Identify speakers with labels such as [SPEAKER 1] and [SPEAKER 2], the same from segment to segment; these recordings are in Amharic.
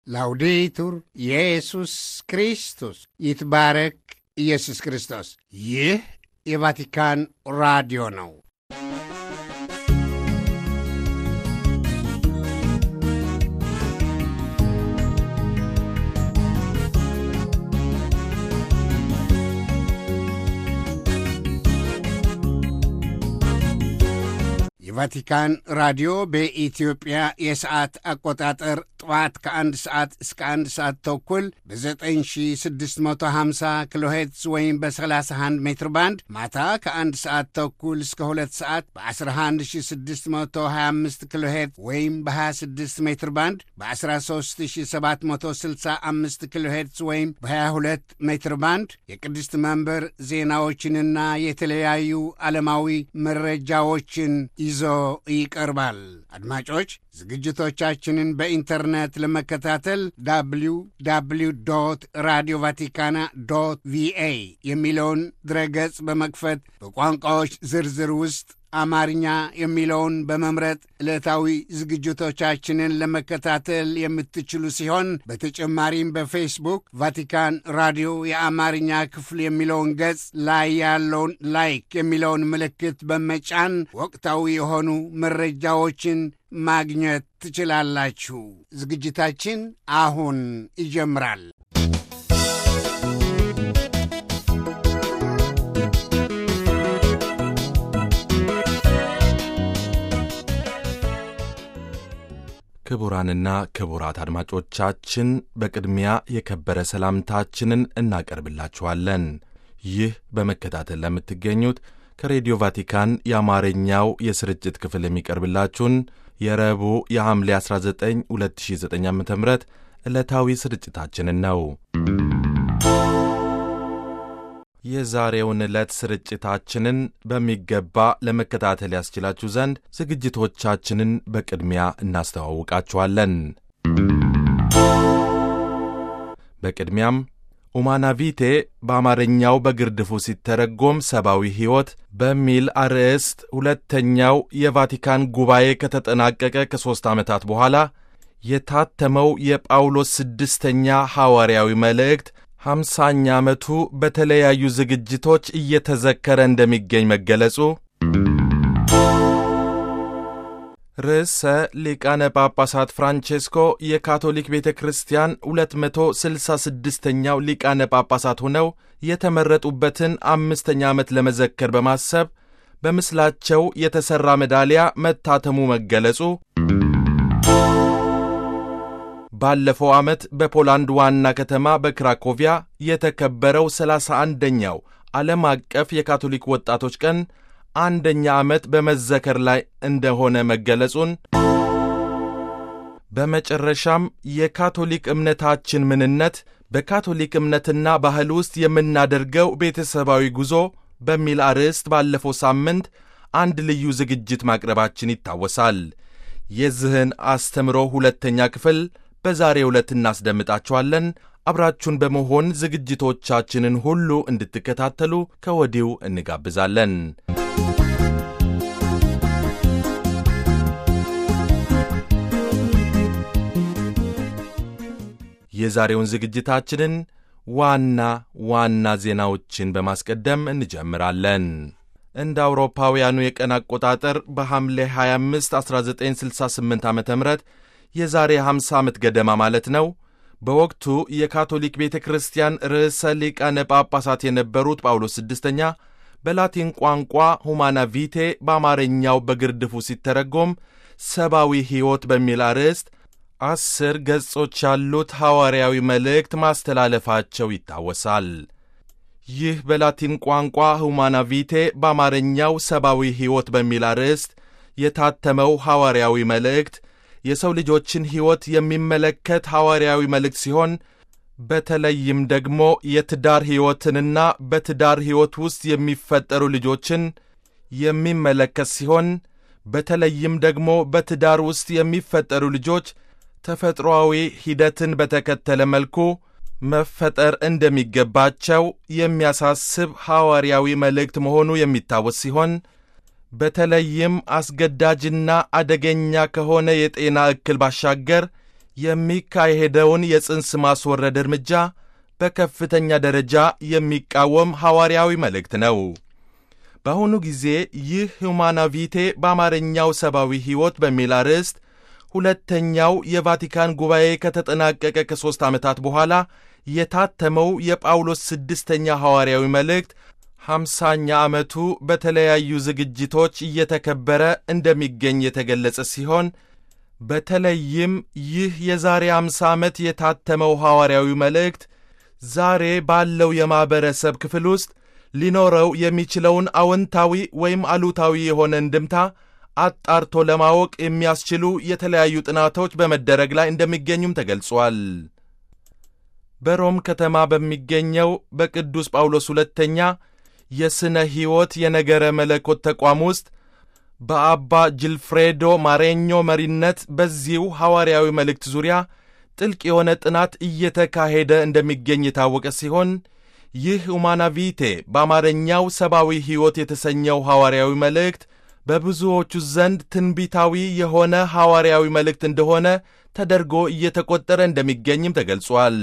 [SPEAKER 1] ላውዴቱር ኢየሱስ ክርስቶስ ይትባረክ ኢየሱስ ክርስቶስ። ይህ የቫቲካን ራዲዮ ነው። የቫቲካን ራዲዮ በኢትዮጵያ የሰዓት አቆጣጠር ጠዋት ከአንድ ሰዓት እስከ አንድ ሰዓት ተኩል በ9650 ኪሎ ሄርትዝ ወይም በ31 ሜትር ባንድ ማታ ከአንድ ሰዓት ተኩል እስከ ሁለት ሰዓት በ11625 ኪሎ ሄርትዝ ወይም በ26 ሜትር ባንድ በ13765 ኪሎ ሄርትዝ ወይም በ22 ሜትር ባንድ የቅድስት መንበር ዜናዎችንና የተለያዩ ዓለማዊ መረጃዎችን ይዞ ይቀርባል። አድማጮች ዝግጅቶቻችንን በኢንተርኔት ለመከታተል ዳብሊው ዳብሊው ዶት ራዲዮ ቫቲካና ዶት ቪኤ የሚለውን ድረገጽ በመክፈት በቋንቋዎች ዝርዝር ውስጥ አማርኛ የሚለውን በመምረጥ ዕለታዊ ዝግጅቶቻችንን ለመከታተል የምትችሉ ሲሆን በተጨማሪም በፌስቡክ ቫቲካን ራዲዮ የአማርኛ ክፍል የሚለውን ገጽ ላይ ያለውን ላይክ የሚለውን ምልክት በመጫን ወቅታዊ የሆኑ መረጃዎችን ማግኘት ትችላላችሁ። ዝግጅታችን አሁን ይጀምራል።
[SPEAKER 2] ክቡራንና ክቡራት አድማጮቻችን በቅድሚያ የከበረ ሰላምታችንን እናቀርብላችኋለን። ይህ በመከታተል ለምትገኙት ከሬዲዮ ቫቲካን የአማርኛው የስርጭት ክፍል የሚቀርብላችሁን የረቡዕ የሐምሌ 19 2009 ዓ ም ዕለታዊ ስርጭታችንን ነው። የዛሬውን ዕለት ስርጭታችንን በሚገባ ለመከታተል ያስችላችሁ ዘንድ ዝግጅቶቻችንን በቅድሚያ እናስተዋውቃችኋለን። በቅድሚያም ኡማናቪቴ በአማርኛው በግርድፉ ሲተረጎም ሰብአዊ ሕይወት በሚል አርዕስት ሁለተኛው የቫቲካን ጉባኤ ከተጠናቀቀ ከሦስት ዓመታት በኋላ የታተመው የጳውሎስ ስድስተኛ ሐዋርያዊ መልእክት ሐምሳኛ ዓመቱ በተለያዩ ዝግጅቶች እየተዘከረ እንደሚገኝ መገለጹ፣ ርዕሰ ሊቃነ ጳጳሳት ፍራንቼስኮ የካቶሊክ ቤተ ክርስቲያን 266ኛው ሊቃነ ጳጳሳት ሆነው የተመረጡበትን አምስተኛ ዓመት ለመዘከር በማሰብ በምስላቸው የተሠራ ሜዳሊያ መታተሙ መገለጹ ባለፈው ዓመት በፖላንድ ዋና ከተማ በክራኮቪያ የተከበረው ሰላሳ አንደኛው ዓለም አቀፍ የካቶሊክ ወጣቶች ቀን አንደኛ ዓመት በመዘከር ላይ እንደሆነ መገለጹን በመጨረሻም የካቶሊክ እምነታችን ምንነት በካቶሊክ እምነትና ባህል ውስጥ የምናደርገው ቤተሰባዊ ጉዞ በሚል አርዕስት ባለፈው ሳምንት አንድ ልዩ ዝግጅት ማቅረባችን ይታወሳል። የዚህን አስተምሮ ሁለተኛ ክፍል በዛሬ ዕለት እናስደምጣችኋለን። አብራችሁን በመሆን ዝግጅቶቻችንን ሁሉ እንድትከታተሉ ከወዲሁ እንጋብዛለን። የዛሬውን ዝግጅታችንን ዋና ዋና ዜናዎችን በማስቀደም እንጀምራለን። እንደ አውሮፓውያኑ የቀን አቆጣጠር በሐምሌ 25 1968 ዓ ም የዛሬ 50 ዓመት ገደማ ማለት ነው። በወቅቱ የካቶሊክ ቤተ ክርስቲያን ርዕሰ ሊቃነ ጳጳሳት የነበሩት ጳውሎስ ስድስተኛ በላቲን ቋንቋ ሁማና ቪቴ በአማርኛው በግርድፉ ሲተረጎም ሰብአዊ ሕይወት በሚል አርዕስት አስር ገጾች ያሉት ሐዋርያዊ መልእክት ማስተላለፋቸው ይታወሳል። ይህ በላቲን ቋንቋ ሁማና ቪቴ በአማርኛው ሰብአዊ ሕይወት በሚል አርዕስት የታተመው ሐዋርያዊ መልእክት የሰው ልጆችን ሕይወት የሚመለከት ሐዋርያዊ መልእክት ሲሆን በተለይም ደግሞ የትዳር ሕይወትንና በትዳር ሕይወት ውስጥ የሚፈጠሩ ልጆችን የሚመለከት ሲሆን በተለይም ደግሞ በትዳር ውስጥ የሚፈጠሩ ልጆች ተፈጥሮአዊ ሂደትን በተከተለ መልኩ መፈጠር እንደሚገባቸው የሚያሳስብ ሐዋርያዊ መልእክት መሆኑ የሚታወስ ሲሆን በተለይም አስገዳጅና አደገኛ ከሆነ የጤና እክል ባሻገር የሚካሄደውን የጽንስ ማስወረድ እርምጃ በከፍተኛ ደረጃ የሚቃወም ሐዋርያዊ መልእክት ነው። በአሁኑ ጊዜ ይህ ሁማና ቪቴ በአማርኛው ሰብአዊ ሕይወት በሚል አርዕስት ሁለተኛው የቫቲካን ጉባኤ ከተጠናቀቀ ከሦስት ዓመታት በኋላ የታተመው የጳውሎስ ስድስተኛ ሐዋርያዊ መልእክት ሐምሳኛ ዓመቱ በተለያዩ ዝግጅቶች እየተከበረ እንደሚገኝ የተገለጸ ሲሆን በተለይም ይህ የዛሬ አምሳ ዓመት የታተመው ሐዋርያዊ መልእክት ዛሬ ባለው የማኅበረሰብ ክፍል ውስጥ ሊኖረው የሚችለውን አዎንታዊ ወይም አሉታዊ የሆነ እንድምታ አጣርቶ ለማወቅ የሚያስችሉ የተለያዩ ጥናቶች በመደረግ ላይ እንደሚገኙም ተገልጿል። በሮም ከተማ በሚገኘው በቅዱስ ጳውሎስ ሁለተኛ የሥነ ሕይወት የነገረ መለኮት ተቋም ውስጥ በአባ ጅልፍሬዶ ማሬኞ መሪነት በዚሁ ሐዋርያዊ መልእክት ዙሪያ ጥልቅ የሆነ ጥናት እየተካሄደ እንደሚገኝ የታወቀ ሲሆን ይህ ሁማናቪቴ በአማርኛው ሰብአዊ ሕይወት የተሰኘው ሐዋርያዊ መልእክት በብዙዎቹ ዘንድ ትንቢታዊ የሆነ ሐዋርያዊ መልእክት እንደሆነ ተደርጎ እየተቆጠረ እንደሚገኝም ተገልጿል።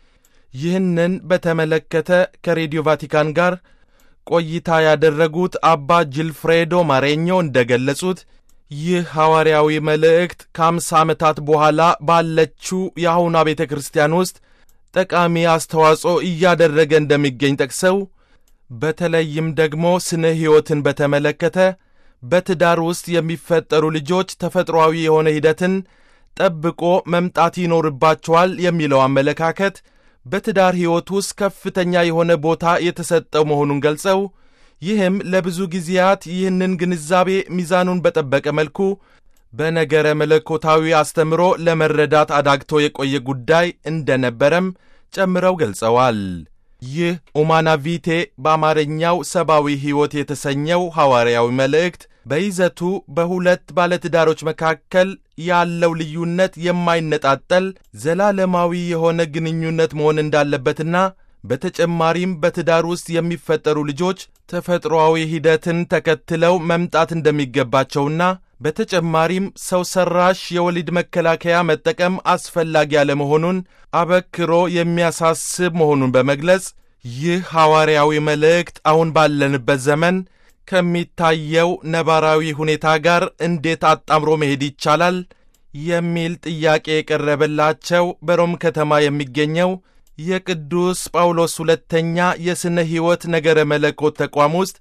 [SPEAKER 2] ይህንን በተመለከተ ከሬዲዮ ቫቲካን ጋር ቆይታ ያደረጉት አባ ጅልፍሬዶ ማሬኞ እንደገለጹት ይህ ሐዋርያዊ መልእክት ከአምሳ ዓመታት በኋላ ባለችው የአሁኗ ቤተ ክርስቲያን ውስጥ ጠቃሚ አስተዋጽኦ እያደረገ እንደሚገኝ ጠቅሰው በተለይም ደግሞ ስነ ሕይወትን በተመለከተ በትዳር ውስጥ የሚፈጠሩ ልጆች ተፈጥሮአዊ የሆነ ሂደትን ጠብቆ መምጣት ይኖርባቸዋል የሚለው አመለካከት በትዳር ሕይወት ውስጥ ከፍተኛ የሆነ ቦታ የተሰጠው መሆኑን ገልጸው ይህም ለብዙ ጊዜያት ይህንን ግንዛቤ ሚዛኑን በጠበቀ መልኩ በነገረ መለኮታዊ አስተምሮ ለመረዳት አዳግቶ የቆየ ጉዳይ እንደነበረም ጨምረው ገልጸዋል። ይህ ኡማናቪቴ በአማርኛው ሰብአዊ ሕይወት የተሰኘው ሐዋርያዊ መልእክት በይዘቱ በሁለት ባለትዳሮች መካከል ያለው ልዩነት የማይነጣጠል ዘላለማዊ የሆነ ግንኙነት መሆን እንዳለበትና በተጨማሪም በትዳር ውስጥ የሚፈጠሩ ልጆች ተፈጥሮአዊ ሂደትን ተከትለው መምጣት እንደሚገባቸውና በተጨማሪም ሰው ሰራሽ የወሊድ መከላከያ መጠቀም አስፈላጊ ያለመሆኑን አበክሮ የሚያሳስብ መሆኑን በመግለጽ ይህ ሐዋርያዊ መልእክት አሁን ባለንበት ዘመን ከሚታየው ነባራዊ ሁኔታ ጋር እንዴት አጣምሮ መሄድ ይቻላል የሚል ጥያቄ የቀረበላቸው በሮም ከተማ የሚገኘው የቅዱስ ጳውሎስ ሁለተኛ የሥነ ሕይወት ነገረ መለኮት ተቋም ውስጥ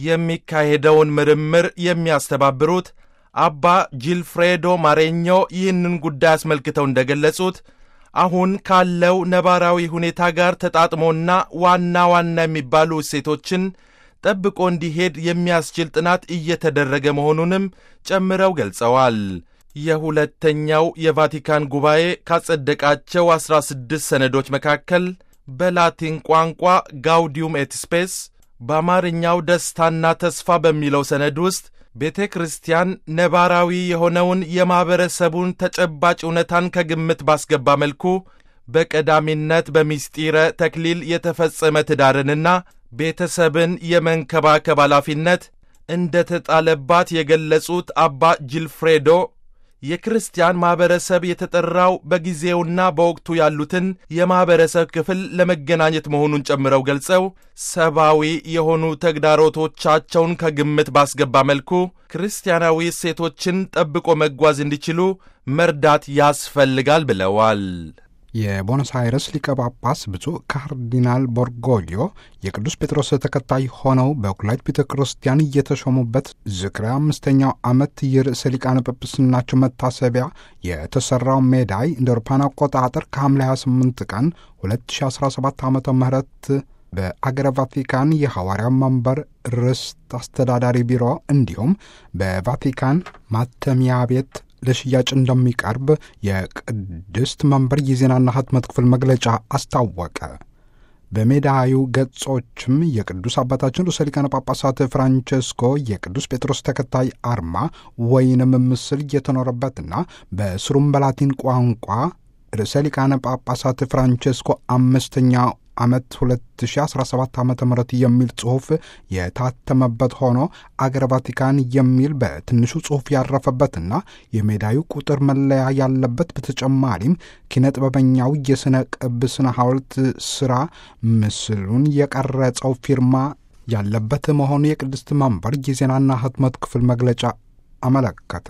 [SPEAKER 2] የሚካሄደውን ምርምር የሚያስተባብሩት አባ ጂልፍሬዶ ማሬኞ ይህንን ጉዳይ አስመልክተው እንደገለጹት አሁን ካለው ነባራዊ ሁኔታ ጋር ተጣጥሞና ዋና ዋና የሚባሉ እሴቶችን ጠብቆ እንዲሄድ የሚያስችል ጥናት እየተደረገ መሆኑንም ጨምረው ገልጸዋል። የሁለተኛው የቫቲካን ጉባኤ ካጸደቃቸው ዐሥራ ስድስት ሰነዶች መካከል በላቲን ቋንቋ ጋውዲዩም ኤት ስፔስ በአማርኛው ደስታና ተስፋ በሚለው ሰነድ ውስጥ ቤተ ክርስቲያን ነባራዊ የሆነውን የማኅበረሰቡን ተጨባጭ እውነታን ከግምት ባስገባ መልኩ በቀዳሚነት በሚስጢረ ተክሊል የተፈጸመ ትዳርንና ቤተሰብን የመንከባከብ ኃላፊነት እንደ ተጣለባት የገለጹት አባ ጂልፍሬዶ የክርስቲያን ማኅበረሰብ የተጠራው በጊዜውና በወቅቱ ያሉትን የማኅበረሰብ ክፍል ለመገናኘት መሆኑን ጨምረው ገልጸው ሰብአዊ የሆኑ ተግዳሮቶቻቸውን ከግምት ባስገባ መልኩ ክርስቲያናዊ እሴቶችን ጠብቆ መጓዝ እንዲችሉ መርዳት ያስፈልጋል ብለዋል።
[SPEAKER 3] የቦኖስ አይረስ ሊቀ ጳጳስ ብፁዕ ካርዲናል ቦርጎሊዮ የቅዱስ ጴጥሮስ ተከታይ ሆነው በኩላይት ቤተ ክርስቲያን እየተሾሙበት ዝክረ አምስተኛው ዓመት የርዕሰ ሊቃነ ጵጵስናቸው መታሰቢያ የተሠራው ሜዳይ እንደ አውሮፓውያን አቆጣጠር ከሐምሌ 28 ቀን 2017 ዓ ም በአገረ ቫቲካን የሐዋርያው መንበር ርስት አስተዳዳሪ ቢሮ እንዲሁም በቫቲካን ማተሚያ ቤት ለሽያጭ እንደሚቀርብ የቅድስት መንበር የዜናና ህትመት ክፍል መግለጫ አስታወቀ። በሜዳዩ ገጾችም የቅዱስ አባታችን ርዕሰ ሊቃነ ጳጳሳት ፍራንቸስኮ የቅዱስ ጴጥሮስ ተከታይ አርማ ወይንም ምስል እየተኖረበትና በስሩም በላቲን ቋንቋ ርዕሰ ሊቃነ ጳጳሳት ፍራንቸስኮ አምስተኛ ዓመት 2017 ዓ ም የሚል ጽሑፍ የታተመበት ሆኖ አገረ ቫቲካን የሚል በትንሹ ጽሑፍ ያረፈበትና የሜዳዩ ቁጥር መለያ ያለበት በተጨማሪም ኪነ ጥበበኛው የሥነ ቅብ ስነ ሐውልት ሥራ ምስሉን የቀረጸው ፊርማ ያለበት መሆኑ የቅድስት መንበር የዜናና ህትመት ክፍል መግለጫ አመለከተ።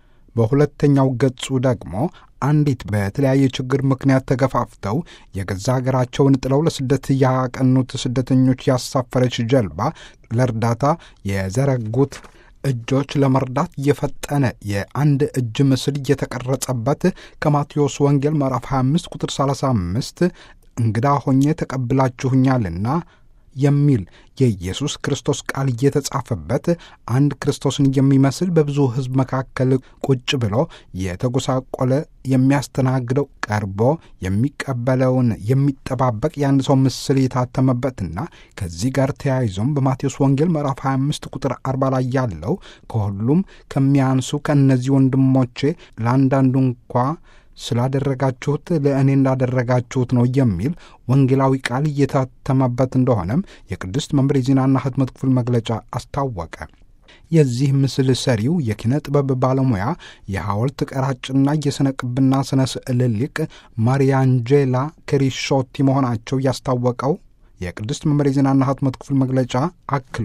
[SPEAKER 3] በሁለተኛው ገጹ ደግሞ አንዲት በተለያየ ችግር ምክንያት ተገፋፍተው የገዛ ሀገራቸውን ጥለው ለስደት ያቀኑት ስደተኞች ያሳፈረች ጀልባ ለእርዳታ የዘረጉት እጆች ለመርዳት የፈጠነ የአንድ እጅ ምስል እየተቀረጸበት ከማቴዎስ ወንጌል ምዕራፍ 25 ቁጥር 35 እንግዳ ሆኜ ተቀብላችሁኛልና የሚል የኢየሱስ ክርስቶስ ቃል እየተጻፈበት አንድ ክርስቶስን የሚመስል በብዙ ሕዝብ መካከል ቁጭ ብሎ የተጎሳቆለ የሚያስተናግደው ቀርቦ የሚቀበለውን የሚጠባበቅ የአንድ ሰው ምስል የታተመበትና ከዚህ ጋር ተያይዞም በማቴዎስ ወንጌል ምዕራፍ 25 ቁጥር 40 ላይ ያለው ከሁሉም ከሚያንሱ ከእነዚህ ወንድሞቼ ለአንዳንዱ እንኳ ስላደረጋችሁት ለእኔ እንዳደረጋችሁት ነው የሚል ወንጌላዊ ቃል እየታተመበት እንደሆነም የቅድስት መንበር የዜናና ህትመት ክፍል መግለጫ አስታወቀ። የዚህ ምስል ሰሪው የኪነ ጥበብ ባለሙያ የሐውልት ቀራጭና የሥነ ቅብና ሥነ ስዕል ሊቅ ማሪያንጄላ ክሪሾቲ መሆናቸው ያስታወቀው የቅድስት መንበር የዜናና ህትመት ክፍል መግለጫ አክሎ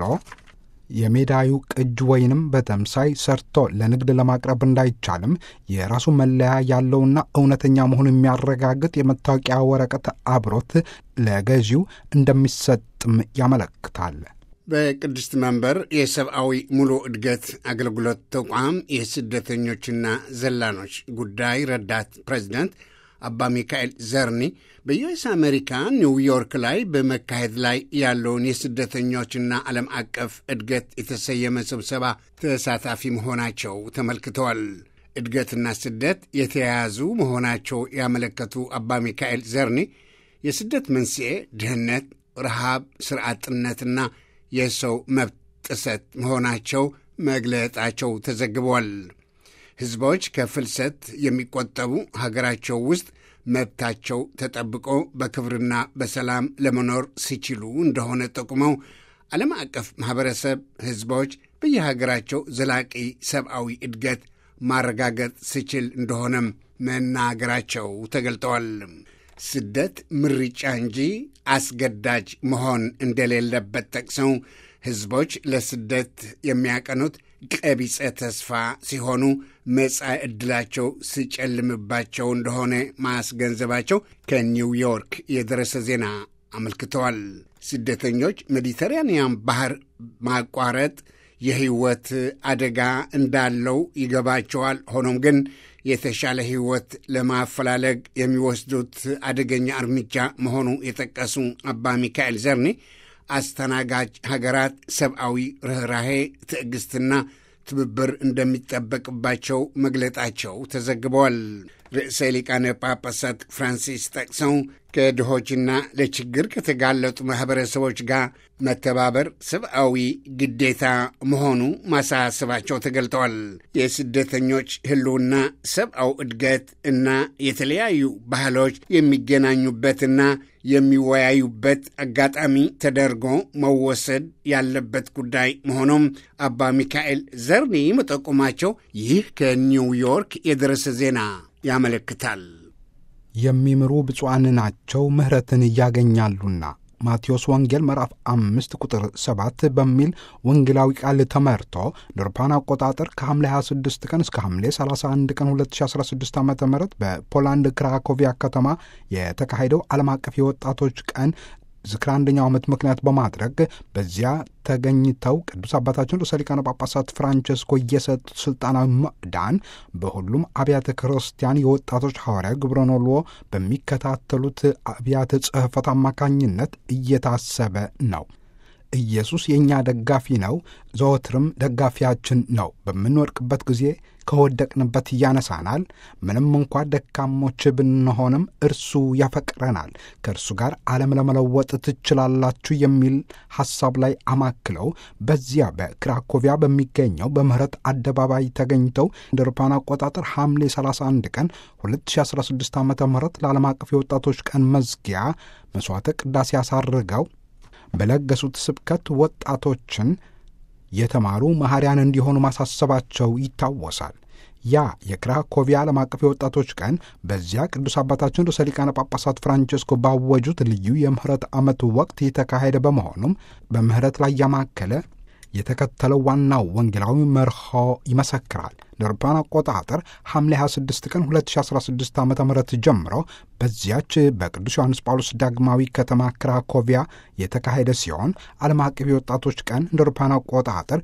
[SPEAKER 3] የሜዳዩ ቅጅ ወይንም በተምሳይ ሰርቶ ለንግድ ለማቅረብ እንዳይቻልም የራሱ መለያ ያለውና እውነተኛ መሆኑን የሚያረጋግጥ የመታወቂያ ወረቀት አብሮት ለገዢው እንደሚሰጥም ያመለክታል።
[SPEAKER 1] በቅድስት መንበር የሰብአዊ ሙሉ እድገት አገልግሎት ተቋም የስደተኞችና ዘላኖች ጉዳይ ረዳት ፕሬዚዳንት አባ ሚካኤል ዘርኒ በዩኤስ አሜሪካ ኒውዮርክ ላይ በመካሄድ ላይ ያለውን የስደተኞችና ዓለም አቀፍ እድገት የተሰየመ ስብሰባ ተሳታፊ መሆናቸው ተመልክተዋል። እድገትና ስደት የተያያዙ መሆናቸው ያመለከቱ አባ ሚካኤል ዘርኒ የስደት መንስኤ ድህነት፣ ረሃብ፣ ስራ አጥነትና የሰው መብት ጥሰት መሆናቸው መግለጣቸው ተዘግቧል። ሕዝቦች ከፍልሰት የሚቆጠቡ ሀገራቸው ውስጥ መብታቸው ተጠብቆ በክብርና በሰላም ለመኖር ሲችሉ እንደሆነ ጠቁመው ዓለም አቀፍ ማኅበረሰብ ሕዝቦች በየሀገራቸው ዘላቂ ሰብአዊ እድገት ማረጋገጥ ሲችል እንደሆነም መናገራቸው ተገልጠዋል። ስደት ምርጫ እንጂ አስገዳጅ መሆን እንደሌለበት ጠቅሰው ሕዝቦች ለስደት የሚያቀኑት ቀቢጸ ተስፋ ሲሆኑ መጻኢ ዕድላቸው ሲጨልምባቸው እንደሆነ ማስገንዘባቸው ከኒውዮርክ የደረሰ ዜና አመልክተዋል። ስደተኞች ሜዲተራንያን ባህር ማቋረጥ የሕይወት አደጋ እንዳለው ይገባቸዋል። ሆኖም ግን የተሻለ ሕይወት ለማፈላለግ የሚወስዱት አደገኛ እርምጃ መሆኑ የጠቀሱ አባ ሚካኤል ዘርኔ አስተናጋጅ ሀገራት ሰብአዊ ርኅራሄ፣ ትዕግሥትና ትብብር እንደሚጠበቅባቸው መግለጣቸው ተዘግበዋል። ርዕሰ ሊቃነ ጳጳሳት ፍራንሲስ ጠቅሰው ከድሆችና ለችግር ከተጋለጡ ማኅበረሰቦች ጋር መተባበር ሰብአዊ ግዴታ መሆኑ ማሳሰባቸው ተገልጠዋል። የስደተኞች ሕልውና ሰብአዊ እድገት እና የተለያዩ ባህሎች የሚገናኙበትና የሚወያዩበት አጋጣሚ ተደርጎ መወሰድ ያለበት ጉዳይ መሆኑም አባ ሚካኤል ዘርኒ መጠቆማቸው ይህ ከኒውዮርክ የደረሰ ዜና ያመለክታል።
[SPEAKER 3] የሚምሩ ብፁዓን ናቸው ምሕረትን ያገኛሉና ማቴዎስ ወንጌል ምዕራፍ አምስት ቁጥር ሰባት በሚል ወንጌላዊ ቃል ተመርቶ ለአውሮፓውያን አቆጣጠር ከሐምሌ 26 ቀን እስከ ሐምሌ 31 ቀን 2016 ዓ ም በፖላንድ ክራኮቪያ ከተማ የተካሄደው ዓለም አቀፍ የወጣቶች ቀን ዝክረ አንደኛው ዓመት ምክንያት በማድረግ በዚያ ተገኝተው ቅዱስ አባታችን ርዕሰ ሊቃነ ጳጳሳት ፍራንቸስኮ የሰጡት ስልጣናዊ ምዕዳን በሁሉም አብያተ ክርስቲያን የወጣቶች ሐዋርያዊ ግብረ ኖልዎ በሚከታተሉት አብያተ ጽሕፈት አማካኝነት እየታሰበ ነው። ኢየሱስ የእኛ ደጋፊ ነው፣ ዘወትርም ደጋፊያችን ነው። በምንወድቅበት ጊዜ ከወደቅንበት ያነሳናል። ምንም እንኳ ደካሞች ብንሆንም እርሱ ያፈቅረናል። ከእርሱ ጋር ዓለም ለመለወጥ ትችላላችሁ የሚል ሐሳብ ላይ አማክለው በዚያ በክራኮቪያ በሚገኘው በምህረት አደባባይ ተገኝተው እንደ አውሮፓውያን አቆጣጠር ሐምሌ 31 ቀን 2016 ዓ ም ለዓለም አቀፍ የወጣቶች ቀን መዝጊያ መሥዋዕተ ቅዳሴ አሳርገው በለገሱት ስብከት ወጣቶችን የተማሩ መሐሪያን እንዲሆኑ ማሳሰባቸው ይታወሳል። ያ የክራኮቪያ ዓለም አቀፍ የወጣቶች ቀን በዚያ ቅዱስ አባታችን ርዕሰ ሊቃነ ጳጳሳት ፍራንቸስኮ ባወጁት ልዩ የምህረት ዓመት ወቅት የተካሄደ በመሆኑም በምህረት ላይ ያማከለ የተከተለው ዋናው ወንጌላዊ መርሆ ይመሰክራል። ለአውሮፓውያን አቆጣጠር ሐምሌ 26 ቀን 2016 ዓ ም ጀምሮ በዚያች በቅዱስ ዮሐንስ ጳውሎስ ዳግማዊ ከተማ ክራኮቪያ የተካሄደ ሲሆን ዓለም አቀፍ የወጣቶች ቀን እንደ አውሮፓውያን አቆጣጠር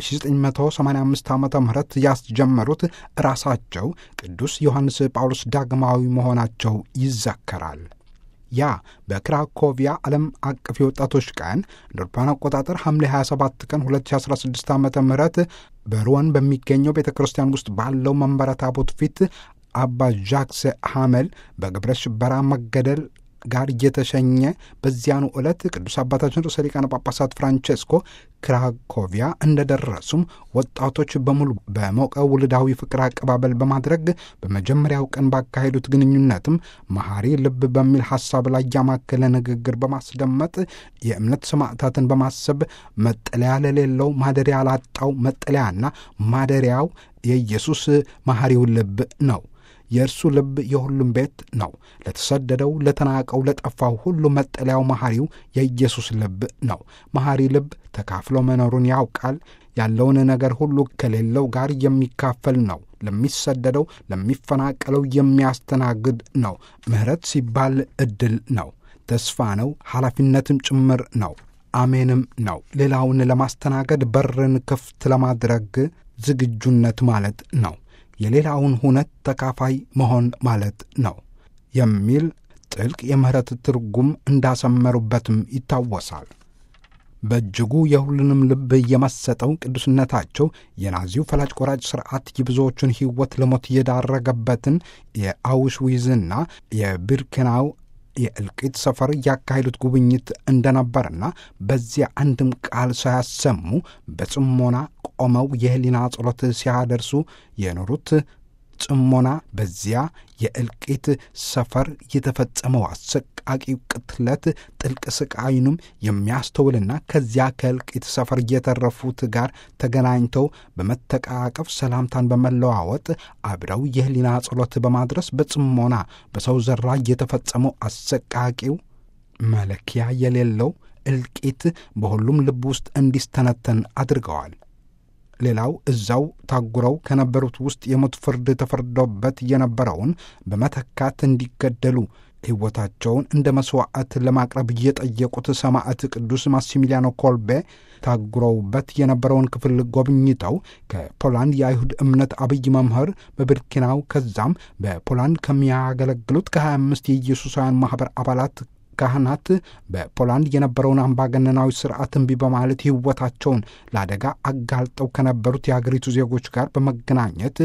[SPEAKER 3] በ1985 ዓ ም ያስጀመሩት ራሳቸው ቅዱስ ዮሐንስ ጳውሎስ ዳግማዊ መሆናቸው ይዘከራል። ያ በክራኮቪያ ዓለም አቀፍ የወጣቶች ቀን እንደ አውሮፓውያን አቆጣጠር ሐምሌ 27 ቀን 2016 ዓ ም በሮን በሚገኘው ቤተ ክርስቲያን ውስጥ ባለው መንበረ ታቦት ፊት አባ ዣክስ ሐመል በግብረ ሽበራ መገደል ጋር እየተሸኘ በዚያኑ ዕለት ቅዱስ አባታችን ርዕሰ ሊቃነ ጳጳሳት ፍራንቼስኮ ክራኮቪያ እንደደረሱም ወጣቶች በሙሉ በሞቀ ውልዳዊ ፍቅር አቀባበል በማድረግ በመጀመሪያው ቀን ባካሄዱት ግንኙነትም መሐሪ ልብ በሚል ሐሳብ ላይ ያማከለ ንግግር በማስደመጥ የእምነት ሰማዕታትን በማሰብ መጠለያ ለሌለው ማደሪያ ላጣው መጠለያና ማደሪያው የኢየሱስ መሐሪው ልብ ነው። የእርሱ ልብ የሁሉም ቤት ነው። ለተሰደደው፣ ለተናቀው፣ ለጠፋው ሁሉ መጠለያው መሐሪው የኢየሱስ ልብ ነው። መሐሪ ልብ ተካፍሎ መኖሩን ያውቃል። ያለውን ነገር ሁሉ ከሌለው ጋር የሚካፈል ነው። ለሚሰደደው፣ ለሚፈናቀለው የሚያስተናግድ ነው። ምሕረት ሲባል ዕድል ነው፣ ተስፋ ነው፣ ኃላፊነትም ጭምር ነው። አሜንም ነው። ሌላውን ለማስተናገድ በርን ክፍት ለማድረግ ዝግጁነት ማለት ነው። የሌላውን ሁነት ተካፋይ መሆን ማለት ነው የሚል ጥልቅ የምህረት ትርጉም እንዳሰመሩበትም ይታወሳል። በእጅጉ የሁሉንም ልብ የመሰጠው ቅዱስነታቸው የናዚው ፈላጭ ቆራጭ ሥርዓት የብዙዎቹን ሕይወት ለሞት የዳረገበትን የአውሽዊዝና የቢርኬናው የእልቂት ሰፈር ያካሄዱት ጉብኝት እንደነበርና በዚያ አንድም ቃል ሳያሰሙ በጽሞና ቆመው የህሊና ጸሎት ሲያደርሱ የኖሩት ጽሞና በዚያ የእልቂት ሰፈር የተፈጸመው አሰቃቂ ቅትለት ጥልቅ ስቃይንም የሚያስተውልና ከዚያ ከእልቂት ሰፈር የተረፉት ጋር ተገናኝተው በመተቃቀፍ ሰላምታን በመለዋወጥ አብረው የህሊና ጸሎት በማድረስ በጽሞና በሰው ዘር ላይ የተፈጸመው አሰቃቂው መለኪያ የሌለው እልቂት በሁሉም ልብ ውስጥ እንዲስተነተን አድርገዋል። ሌላው እዛው ታጉረው ከነበሩት ውስጥ የሞት ፍርድ ተፈርዶበት የነበረውን በመተካት እንዲገደሉ ሕይወታቸውን እንደ መሥዋዕት ለማቅረብ እየጠየቁት ሰማዕት ቅዱስ ማሲሚሊያኖ ኮልቤ ታጉረውበት የነበረውን ክፍል ጎብኝተው ከፖላንድ የአይሁድ እምነት አብይ መምህር በብርኪናው ከዛም በፖላንድ ከሚያገለግሉት ከ25 የኢየሱሳውያን ማኅበር አባላት ካህናት በፖላንድ የነበረውን አምባገነናዊ ስርዓት እምቢ በማለት ሕይወታቸውን ለአደጋ አጋልጠው ከነበሩት የአገሪቱ ዜጎች ጋር በመገናኘት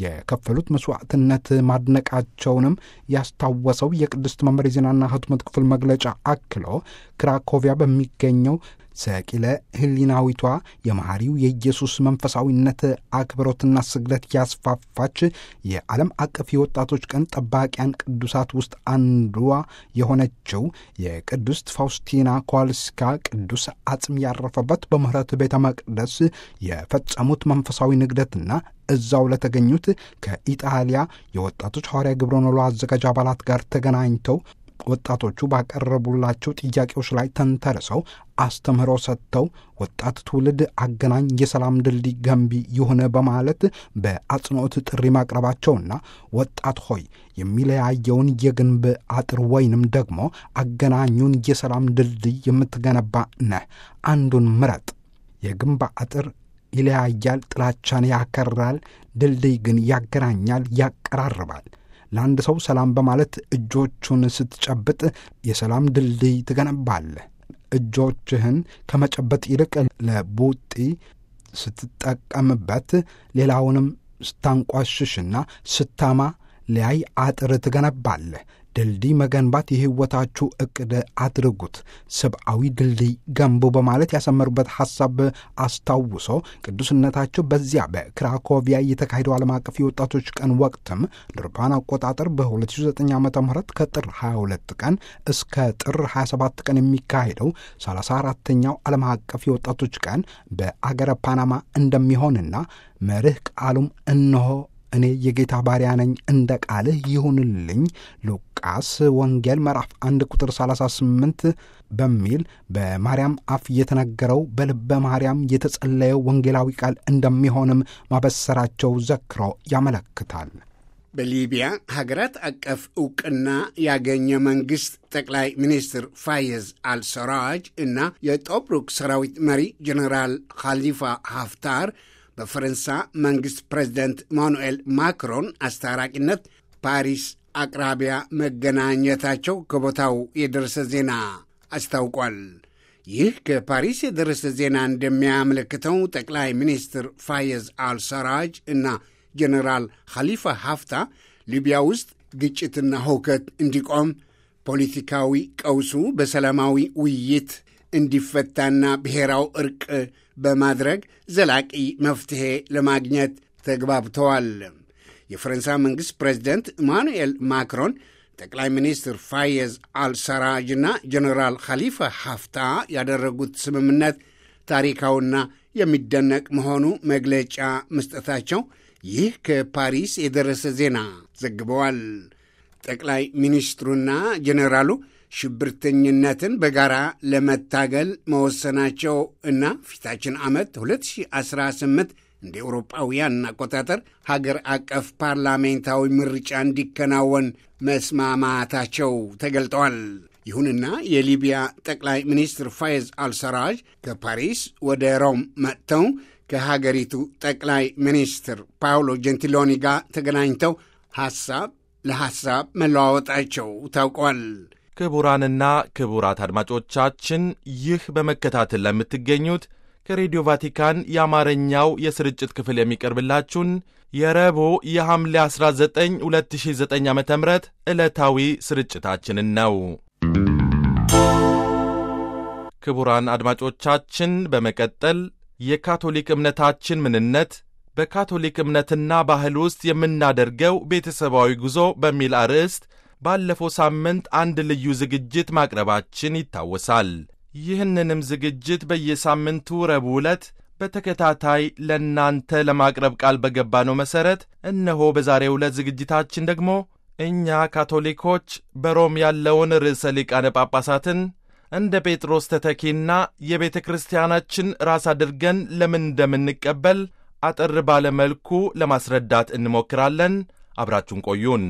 [SPEAKER 3] የከፈሉት መስዋዕትነት ማድነቃቸውንም ያስታወሰው የቅድስት መምር የዜናና ሕትመት ክፍል መግለጫ አክሎ ክራኮቪያ በሚገኘው ሰቂለ ሕሊናዊቷ የመሐሪው የኢየሱስ መንፈሳዊነት አክብሮትና ስግደት ያስፋፋች የዓለም አቀፍ የወጣቶች ቀን ጠባቂያን ቅዱሳት ውስጥ አንዷ የሆነችው የቅድስት ፋውስቲና ኳልስካ ቅዱስ አጽም ያረፈበት በምህረት ቤተ መቅደስ የፈጸሙት መንፈሳዊ ንግደትና እዛው ለተገኙት ከኢጣሊያ የወጣቶች ሐዋርያ ግብረ ኖሎ አዘጋጅ አባላት ጋር ተገናኝተው ወጣቶቹ ባቀረቡላቸው ጥያቄዎች ላይ ተንተርሰው አስተምህሮ ሰጥተው ወጣት ትውልድ አገናኝ የሰላም ድልድይ ገንቢ ይሁን በማለት በአጽንኦት ጥሪ ማቅረባቸውና ወጣት ሆይ የሚለያየውን የግንብ አጥር ወይንም ደግሞ አገናኙን የሰላም ድልድይ የምትገነባ ነህ፣ አንዱን ምረጥ። የግንብ አጥር ይለያያል፣ ጥላቻን ያከራል፣ ድልድይ ግን ያገናኛል፣ ያቀራርባል። ለአንድ ሰው ሰላም በማለት እጆቹን ስትጨብጥ የሰላም ድልድይ ትገነባለህ። እጆችህን ከመጨበጥ ይልቅ ለቡጢ ስትጠቀምበት ሌላውንም ስታንቋሽሽና ስታማ ሊያይ አጥር ትገነባለህ። ድልድይ መገንባት የሕይወታችሁ ዕቅድ አድርጉት፣ ሰብአዊ ድልድይ ገንቡ በማለት ያሰመሩበት ሐሳብ አስታውሶ ቅዱስነታቸው በዚያ በክራኮቪያ የተካሄደው ዓለም አቀፍ የወጣቶች ቀን ወቅትም ለአውሮፓውያን አቆጣጠር በ2009 ዓ ም ከጥር 22 ቀን እስከ ጥር 27 ቀን የሚካሄደው 34ተኛው ዓለም አቀፍ የወጣቶች ቀን በአገረ ፓናማ እንደሚሆንና መርህ ቃሉም እነሆ እኔ የጌታ ባሪያ ነኝ እንደ ቃልህ ይሁንልኝ ሉቃስ ወንጌል ምዕራፍ 1 ቁጥር 38 በሚል በማርያም አፍ የተነገረው በልበ ማርያም የተጸለየው ወንጌላዊ ቃል እንደሚሆንም ማበሰራቸው ዘክሮ ያመለክታል።
[SPEAKER 1] በሊቢያ ሀገራት አቀፍ ዕውቅና ያገኘ መንግሥት ጠቅላይ ሚኒስትር ፋየዝ አልሰራጅ እና የጦብሩክ ሰራዊት መሪ ጀኔራል ካሊፋ ሀፍታር በፈረንሳ መንግሥት ፕሬዚደንት ኢማኑኤል ማክሮን አስታራቂነት ፓሪስ አቅራቢያ መገናኘታቸው ከቦታው የደረሰ ዜና አስታውቋል። ይህ ከፓሪስ የደረሰ ዜና እንደሚያመለክተው ጠቅላይ ሚኒስትር ፋየዝ አልሰራጅ እና ጀኔራል ኻሊፋ ሀፍታ ሊቢያ ውስጥ ግጭትና ሁከት እንዲቆም፣ ፖለቲካዊ ቀውሱ በሰላማዊ ውይይት እንዲፈታና ብሔራዊ እርቅ በማድረግ ዘላቂ መፍትሔ ለማግኘት ተግባብተዋል። የፈረንሳይ መንግሥት ፕሬዚደንት ኢማኑኤል ማክሮን ጠቅላይ ሚኒስትር ፋየዝ አልሰራጅና ጀኔራል ኻሊፋ ሀፍታ ያደረጉት ስምምነት ታሪካዊና የሚደነቅ መሆኑ መግለጫ መስጠታቸው ይህ ከፓሪስ የደረሰ ዜና ዘግበዋል። ጠቅላይ ሚኒስትሩና ጀኔራሉ ሽብርተኝነትን በጋራ ለመታገል መወሰናቸው እና ፊታችን ዓመት 2018 እንደ ኤውሮጳውያን አቆጣጠር ሀገር አቀፍ ፓርላሜንታዊ ምርጫ እንዲከናወን መስማማታቸው ተገልጠዋል። ይሁንና የሊቢያ ጠቅላይ ሚኒስትር ፋየዝ አልሰራጅ ከፓሪስ ወደ ሮም መጥተው ከሀገሪቱ ጠቅላይ ሚኒስትር ፓውሎ ጀንቲሎኒ ጋር ተገናኝተው ሐሳብ ለሐሳብ መለዋወጣቸው ታውቋል።
[SPEAKER 2] ክቡራንና ክቡራት አድማጮቻችን ይህ በመከታተል ለምትገኙት ከሬዲዮ ቫቲካን የአማርኛው የስርጭት ክፍል የሚቀርብላችሁን የረቡዕ የሐምሌ 19 2009 ዓ ም ዕለታዊ ስርጭታችንን ነው። ክቡራን አድማጮቻችን በመቀጠል የካቶሊክ እምነታችን ምንነት በካቶሊክ እምነትና ባህል ውስጥ የምናደርገው ቤተሰባዊ ጉዞ በሚል አርዕስት ባለፈው ሳምንት አንድ ልዩ ዝግጅት ማቅረባችን ይታወሳል። ይህንንም ዝግጅት በየሳምንቱ ረቡዕ ዕለት በተከታታይ ለእናንተ ለማቅረብ ቃል በገባነው መሠረት እነሆ በዛሬው ዕለት ዝግጅታችን ደግሞ እኛ ካቶሊኮች በሮም ያለውን ርዕሰ ሊቃነ ጳጳሳትን እንደ ጴጥሮስ ተተኪና የቤተ ክርስቲያናችን ራስ አድርገን ለምን እንደምንቀበል አጠር ባለ መልኩ ለማስረዳት እንሞክራለን። አብራችሁን ቆዩን።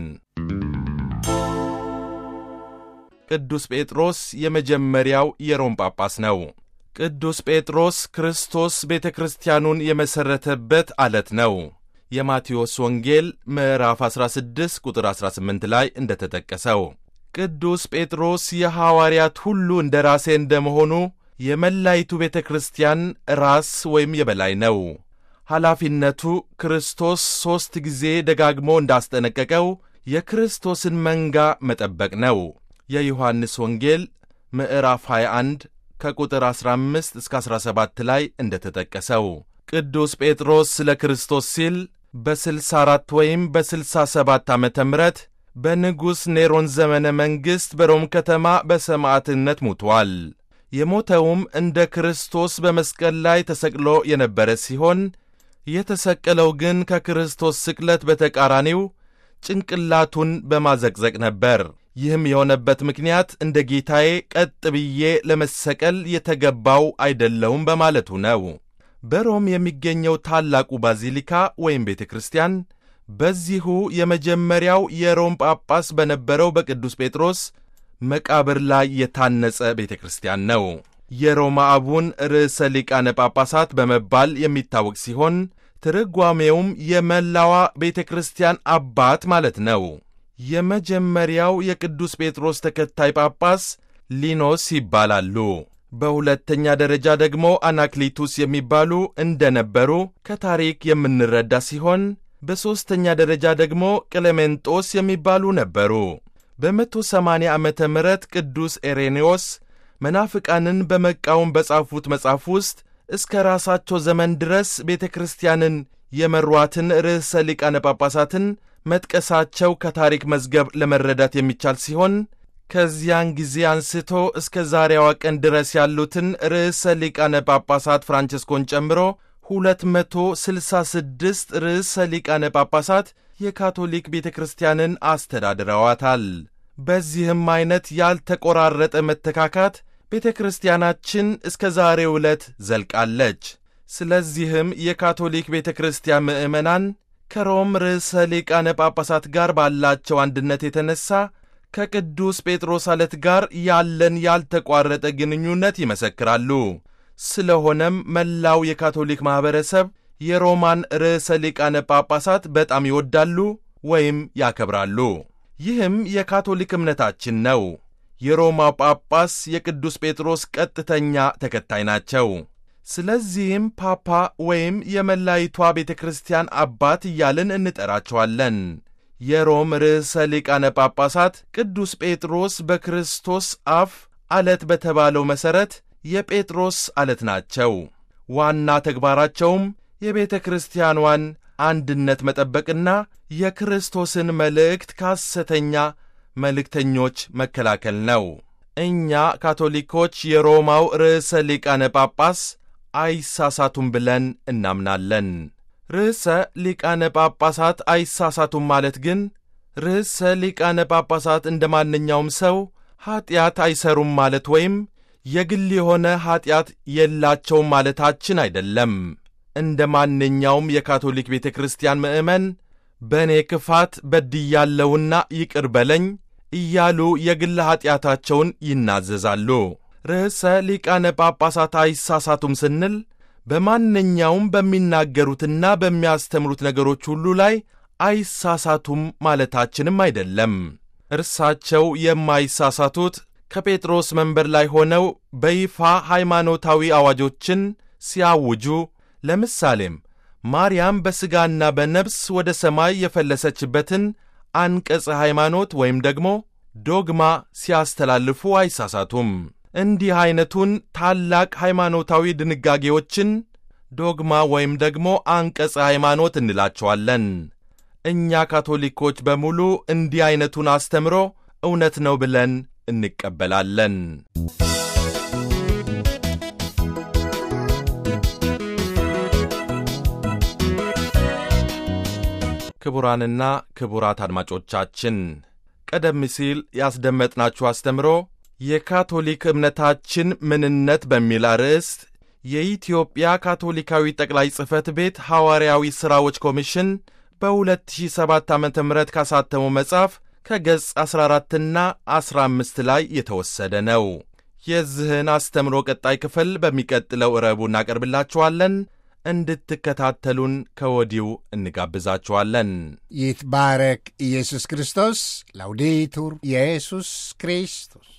[SPEAKER 2] ቅዱስ ጴጥሮስ የመጀመሪያው የሮም ጳጳስ ነው። ቅዱስ ጴጥሮስ ክርስቶስ ቤተ ክርስቲያኑን የመሠረተበት ዓለት ነው። የማቴዎስ ወንጌል ምዕራፍ 16 ቁጥር 18 ላይ እንደተጠቀሰው ቅዱስ ጴጥሮስ የሐዋርያት ሁሉ እንደ ራሴ እንደመሆኑ የመላይቱ ቤተ ክርስቲያን ራስ ወይም የበላይ ነው። ኃላፊነቱ ክርስቶስ ሦስት ጊዜ ደጋግሞ እንዳስጠነቀቀው የክርስቶስን መንጋ መጠበቅ ነው። የዮሐንስ ወንጌል ምዕራፍ 21 ከቁጥር 15 እስከ 17 ላይ እንደተጠቀሰው ቅዱስ ጴጥሮስ ስለ ክርስቶስ ሲል በ64 ወይም በ67 ዓመተ ምሕረት በንጉሥ ኔሮን ዘመነ መንግሥት በሮም ከተማ በሰማዕትነት ሙቷል። የሞተውም እንደ ክርስቶስ በመስቀል ላይ ተሰቅሎ የነበረ ሲሆን የተሰቀለው ግን ከክርስቶስ ስቅለት በተቃራኒው ጭንቅላቱን በማዘቅዘቅ ነበር። ይህም የሆነበት ምክንያት እንደ ጌታዬ ቀጥ ብዬ ለመሰቀል የተገባው አይደለውም በማለቱ ነው። በሮም የሚገኘው ታላቁ ባዚሊካ ወይም ቤተ ክርስቲያን በዚሁ የመጀመሪያው የሮም ጳጳስ በነበረው በቅዱስ ጴጥሮስ መቃብር ላይ የታነጸ ቤተ ክርስቲያን ነው። የሮማ አቡን ርዕሰ ሊቃነ ጳጳሳት በመባል የሚታወቅ ሲሆን ትርጓሜውም የመላዋ ቤተ ክርስቲያን አባት ማለት ነው። የመጀመሪያው የቅዱስ ጴጥሮስ ተከታይ ጳጳስ ሊኖስ ይባላሉ። በሁለተኛ ደረጃ ደግሞ አናክሊቱስ የሚባሉ እንደነበሩ ከታሪክ የምንረዳ ሲሆን በሦስተኛ ደረጃ ደግሞ ቅሌሜንጦስ የሚባሉ ነበሩ። በመቶ ሰማንያ ዓመተ ምህረት ቅዱስ ኤሬኔዎስ መናፍቃንን በመቃወም በጻፉት መጽሐፍ ውስጥ እስከ ራሳቸው ዘመን ድረስ ቤተ ክርስቲያንን የመሯትን ርዕሰ ሊቃነ ጳጳሳትን መጥቀሳቸው ከታሪክ መዝገብ ለመረዳት የሚቻል ሲሆን ከዚያን ጊዜ አንስቶ እስከ ዛሬዋ ቀን ድረስ ያሉትን ርዕሰ ሊቃነ ጳጳሳት ፍራንቸስኮን ጨምሮ 266 ርዕሰ ሊቃነ ጳጳሳት የካቶሊክ ቤተ ክርስቲያንን አስተዳድረዋታል። በዚህም ዐይነት ያልተቆራረጠ መተካካት ቤተ ክርስቲያናችን እስከ ዛሬ ዕለት ዘልቃለች። ስለዚህም የካቶሊክ ቤተ ክርስቲያን ምዕመናን ከሮም ርዕሰ ሊቃነ ጳጳሳት ጋር ባላቸው አንድነት የተነሣ ከቅዱስ ጴጥሮስ አለት ጋር ያለን ያልተቋረጠ ግንኙነት ይመሰክራሉ። ስለሆነም መላው የካቶሊክ ማኅበረሰብ የሮማን ርዕሰ ሊቃነ ጳጳሳት በጣም ይወዳሉ ወይም ያከብራሉ። ይህም የካቶሊክ እምነታችን ነው። የሮማው ጳጳስ የቅዱስ ጴጥሮስ ቀጥተኛ ተከታይ ናቸው። ስለዚህም ፓፓ ወይም የመላይቷ ቤተ ክርስቲያን አባት እያልን እንጠራቸዋለን። የሮም ርዕሰ ሊቃነ ጳጳሳት ቅዱስ ጴጥሮስ በክርስቶስ አፍ አለት በተባለው መሠረት የጴጥሮስ አለት ናቸው። ዋና ተግባራቸውም የቤተ ክርስቲያኗን አንድነት መጠበቅና የክርስቶስን መልእክት ከሐሰተኛ መልእክተኞች መከላከል ነው። እኛ ካቶሊኮች የሮማው ርዕሰ ሊቃነ ጳጳስ አይሳሳቱም ብለን እናምናለን። ርዕሰ ሊቃነ ጳጳሳት አይሳሳቱም ማለት ግን ርዕሰ ሊቃነ ጳጳሳት እንደ ማንኛውም ሰው ኀጢአት አይሰሩም ማለት ወይም የግል የሆነ ኀጢአት የላቸውም ማለታችን አይደለም። እንደ ማንኛውም የካቶሊክ ቤተ ክርስቲያን ምዕመን በእኔ ክፋት በድያለውና ይቅር በለኝ እያሉ የግል ኀጢአታቸውን ይናዘዛሉ። ርዕሰ ሊቃነ ጳጳሳት አይሳሳቱም ስንል በማንኛውም በሚናገሩትና በሚያስተምሩት ነገሮች ሁሉ ላይ አይሳሳቱም ማለታችንም አይደለም። እርሳቸው የማይሳሳቱት ከጴጥሮስ መንበር ላይ ሆነው በይፋ ሃይማኖታዊ አዋጆችን ሲያውጁ፣ ለምሳሌም ማርያም በሥጋና በነፍስ ወደ ሰማይ የፈለሰችበትን አንቀጸ ሃይማኖት ወይም ደግሞ ዶግማ ሲያስተላልፉ አይሳሳቱም። እንዲህ ዐይነቱን ታላቅ ሃይማኖታዊ ድንጋጌዎችን ዶግማ ወይም ደግሞ አንቀጸ ሃይማኖት እንላቸዋለን። እኛ ካቶሊኮች በሙሉ እንዲህ ዐይነቱን አስተምሮ እውነት ነው ብለን እንቀበላለን። ክቡራንና ክቡራት አድማጮቻችን ቀደም ሲል ያስደመጥናችሁ አስተምሮ የካቶሊክ እምነታችን ምንነት በሚል አርዕስት የኢትዮጵያ ካቶሊካዊ ጠቅላይ ጽሕፈት ቤት ሐዋርያዊ ሥራዎች ኮሚሽን በ2007 ዓ ም ካሳተመው መጽሐፍ ከገጽ 14ና 15 ላይ የተወሰደ ነው። የዚህን አስተምሮ ቀጣይ ክፍል በሚቀጥለው ረቡዕ እናቀርብላችኋለን። እንድትከታተሉን ከወዲሁ እንጋብዛችኋለን።
[SPEAKER 1] ይትባረክ ኢየሱስ ክርስቶስ። ላውዴቱር ኢየሱስ ክርስቶስ